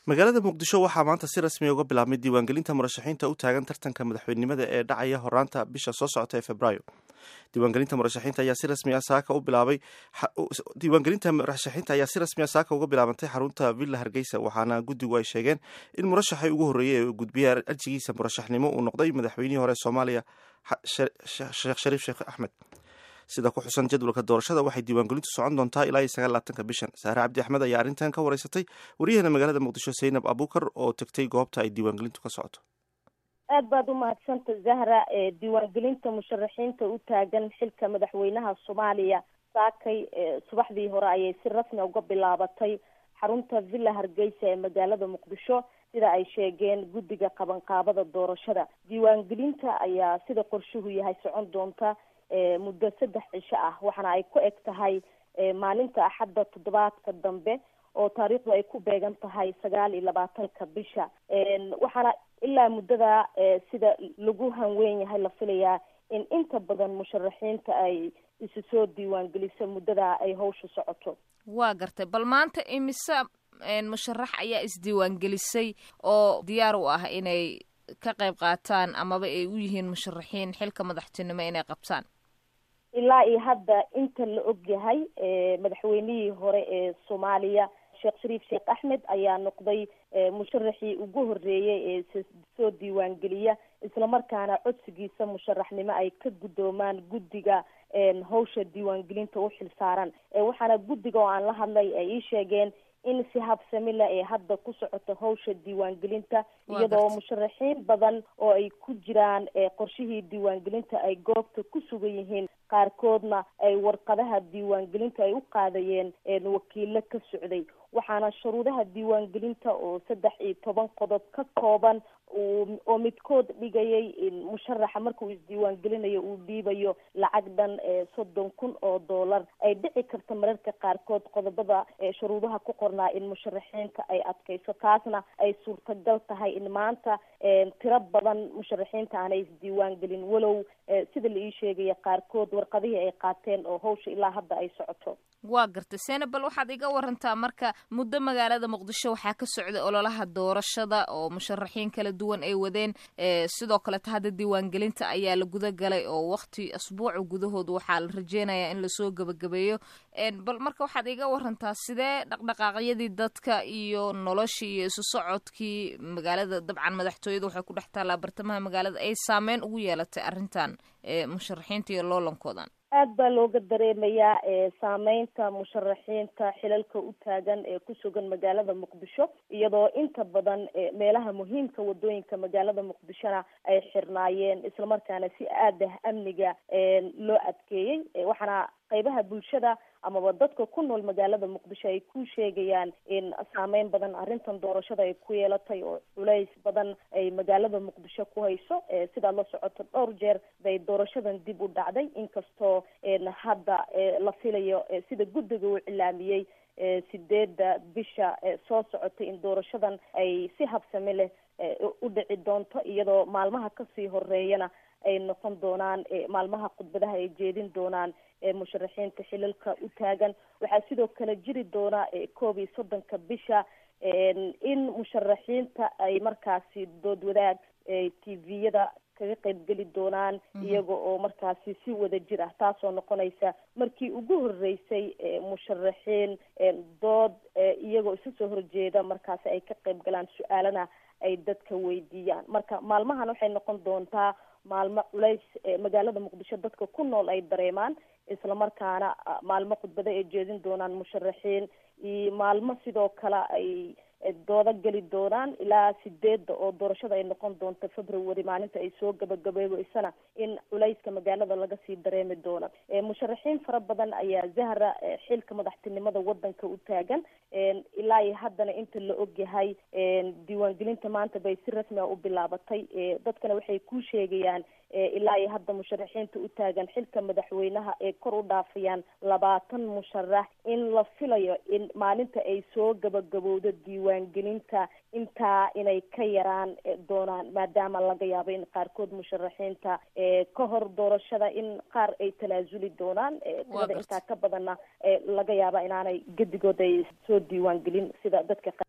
magaalada muqdisho waxaa maanta si rasmiya uga bilaabmay diiwaangelinta murashaxiinta u taagan tartanka madaxweynenimada ee dhacaya horaanta bisha soo socota ee februaayo diiwaangelinta murashaxiinta ayaa si rasmi ah saaka u bilaabay diiwaangelinta murashaxiinta ayaa si rasmi ah saaka uga bilaabantay xarunta villa hargeysa waxaana guddigu ay sheegeen in murashaxii ugu horreeyey ee gudbiyay arjigiisa murashaxnimo uu noqday madaxweynihii hore soomaaliya sheekh shariif sheekh axmed sida ku xusan jadwalka doorashada waxay diiwaangelintu socon doontaa ilaa iyo sagaalaatanka bishan saare cabdi axmed ayaa arrintan ka wareysatay waryaheena magaalada muqdisho saynab abuukar oo tegtay goobta ay diiwaangelintu ka socoto aad baad umahadsanta zahra diiwaangelinta musharaxiinta u taagan xilka madaxweynaha soomaaliya saakay subaxdii hore ayay si rasmi uga bilaabatay xarunta villa hargeysa ee magaalada muqdisho sida ay sheegeen guddiga qabanqaabada doorashada diiwaangelinta ayaa sida qorshuhu yahay socon doonta muddo saddex cisho ah waxaana ay ku eg tahay maalinta axadda toddobaadka dambe oo taariikhdu ay ku beegan tahay sagaal iyo labaatanka bisha waxaana ilaa muddada sida lagu hanweyn yahay la filayaa in inta badan musharaxiinta ay isu soo diiwaangeliso muddada ay hawsha socoto waa gartay bal maanta imise musharax ayaa isdiiwaangelisay oo diyaar u ah inay ka qayb qaataan amaba ay u yihiin musharaxiin xilka madaxtinimo inay qabtaan ilaa iyo hadda inta la og yahay madaxweynihii hore ee soomaaliya sheekh shariif sheekh axmed ayaa noqday musharaxii ugu horreeyey ee soo diiwaangeliya islamarkaana codsigiisa musharaxnimo ay ka guddoomaan guddiga hawsha diiwaangelinta u xil saaran waxaana guddiga oo aan la hadlay ay ii sheegeen in si habsamila ee hadda ku socoto hawsha diiwaangelinta iyadoo musharaxiin badan oo ay ku jiraan qorshihii diiwaangelinta ay goobta ku sugan yihiin qaarkoodna ay warqadaha diiwaangelinta ay u qaadayeen wakiilo ka socday waxaana shuruudaha diiwaangelinta oo saddex iyo toban qodob ka kooban oo midkood dhigayay in musharaxa markuu isdiiwaangelinayo uu dhiibayo lacag dhan soddon kun oo dollar ay dhici karta mararka qaarkood qodobada shuruudaha ku qornaa in musharaxiinta ay adkayso taasna ay suurtagal tahay in maanta tiro badan musharaxiinta aanay isdiiwaangelin walow sida la ii sheegaya qaarkood warqadihii ay qaateen oo hawsha ilaa hadda ay socoto waa gartay senabal waxaad iga warantaa marka muddo magaalada muqdisho waxaa ka socday ololaha doorashada oo musharaxiin kala duwan ay wadeen sidoo kaleta hadda diiwaangelinta ayaa la guda galay oo wakti asbuuca gudahood waxaa la rajeynayaa in lasoo gebagabeeyo bal marka waxaad iga warantaa sidee dhaqdhaqaaqyadii dadka iyo noloshii iyo isu socodkii magaalada dabcan madaxtooyada waxay ku dhex taallaa bartamaha magaalada ay saameyn ugu yeelatay arrintan musharaxiinta iyo loolankoodan aad baa looga dareemayaa saameynta musharaxiinta xilalka u taagan ee ku sugan magaalada muqdisho iyadoo inta badan meelaha muhiimka wadooyinka magaalada muqdishona ay xirnaayeen islamarkaana si aad ah amniga loo adkeeyey waxaana qaybaha bulshada amaba dadka ku nool magaalada muqdisho ay ku sheegayaan in saameyn badan arrintan doorashada ay ku yeelatay oo culays badan ay magaalada muqdisho ku hayso sidaad la socoto dhowr jeer bay doorashadan dib u dhacday inkastoo hadda la filayo sida guddiga uu cilaamiyey sideedda bisha soo socotay in doorashadan ay si habsami leh u dhici doonto iyadoo maalmaha kasii horeeyana ay noqon doonaan maalmaha khudbadaha ay jeedin doonaan musharaxiinta xilalka u taagan waxaa sidoo kale jiri doona koob iyo soddonka bisha in musharaxiinta ay markaasi dood wadaag tviyada kaga qaybgeli doonaan iyaga oo markaasi si wada jir ah taasoo noqonaysa markii ugu horeysay musharaxiin dood iyagoo isu soo horjeeda markaasi ay ka qayb galaan su-aalana ay dadka weydiiyaan marka maalmahan waxay noqon doontaa maalmo culays magaalada muqdisho dadka ku nool ay dareemaan islamarkaana maalmo khudbado ay jeedin doonaan musharaxiin iyo maalmo sidoo kale ay doodo geli doonaan ilaa sideedda oo doorashada ay noqon doonto february maalinta ay soo gabagabeebeysana in culayska magaalada laga sii dareemi doono musharaxiin fara badan ayaa zahra xilka madaxtinimada wadanka u taagan ilaa iyo haddana inta la ogyahay diiwaangelinta maanta bay si rasmi a u bilaabatay dadkana waxay ku sheegayaan ilaa iyo hadda musharaxiinta u taagan xilka madaxweynaha ee kor u dhaafayaan labaatan musharax in la filayo in maalinta ay soo gabagabowdo diiwaangelinta intaa inay ka yaraan doonaan maadaama laga yaabo in qaarkood musharaxiinta ka hor doorashada in qaar ay talaasuli doonaan tirada intaa ka badanna laga yaaba inaanay gedigood ay soo diiwaangelin sida dadka